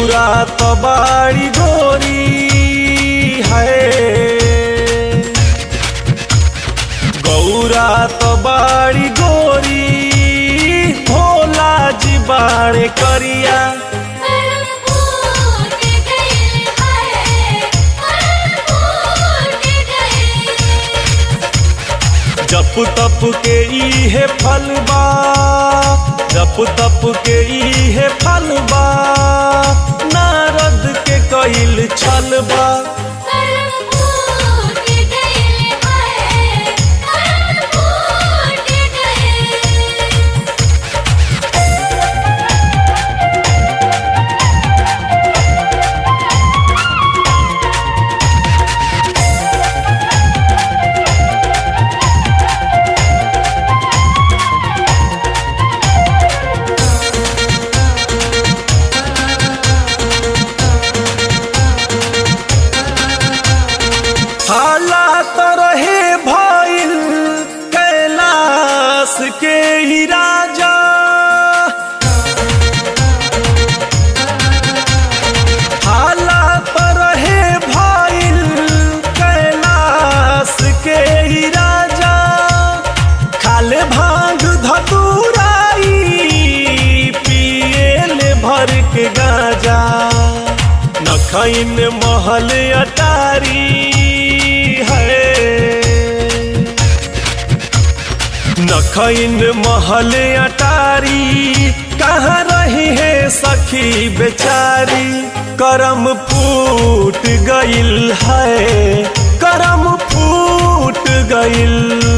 गौरा तो बाड़ी गोरी है गौरा तो बाड़ी गोरी भोला जी बाड़े करिया करम फूट गइल है करम फूट गइल जप तप के इहे फलबा जप तप के इहे फलबा नारद के कइल छलबा करम फूट गइल है करम फूट गइल हालात रहे भइल कैलाश के ही राजा हालात रहे भइल कैलाश के ही राजा खाले भांग धतुराई पिएले भर के गाजा नखैन महल अटारी है नखैन महल अटारी कहाँ रही है सखी बेचारी करम फूट गइल है करम फूट गइल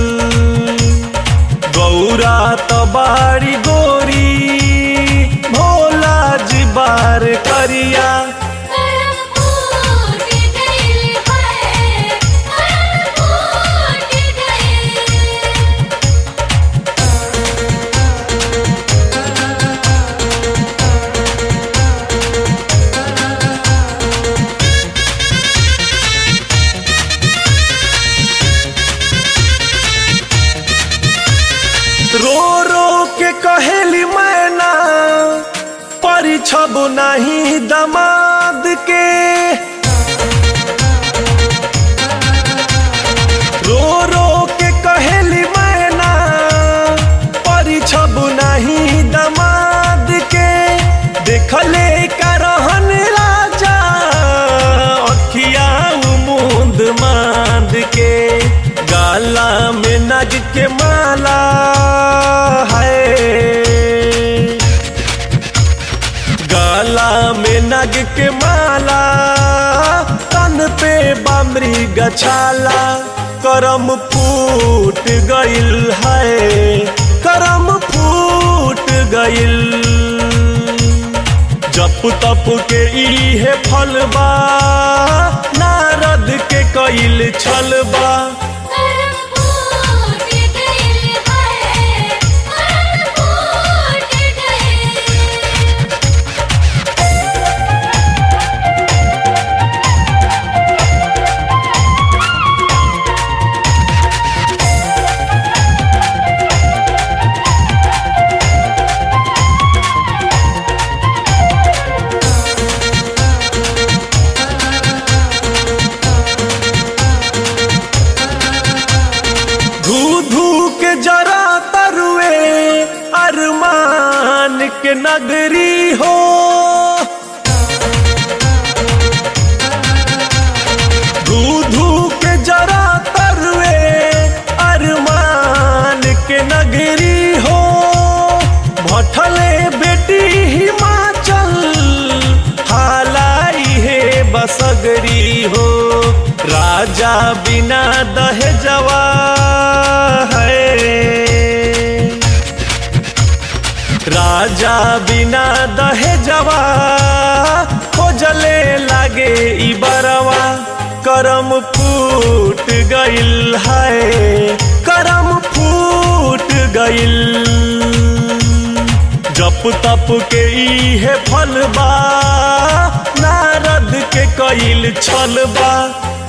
गौरा तो बाड़ी गोरी भोला जी बार करिया करम फूट गइल है करम फूट गइल रो रो के कहेली मैना परिछब नहीं दमाद के रो रो के कहेली मैना परिछब नहीं दमाद के देखले का रहन राजा अखिया मुंद मांद के गाला में नग के माला है गाला में नग के माला तन पे बामरी गछाला करम फूट गइल है करम फूट गइल जप तप के इहे फलबा नारद के कइल छलबा करम फूट गइल है करम फूट गइल धू धू के जरा तरुए अरमान के नगरी हो धू धू के जरा तरुए अरमान के नगरी हो भटले बेटी हिमाचल हालाई है बसगरी हो राजा बिना दहेजवा है राजा बिना दहेजवा खोजले लागे ई बरवा करम फूट गइल है करम फूट गइल जप तप के इहे फलबा नारद के कइल छलबा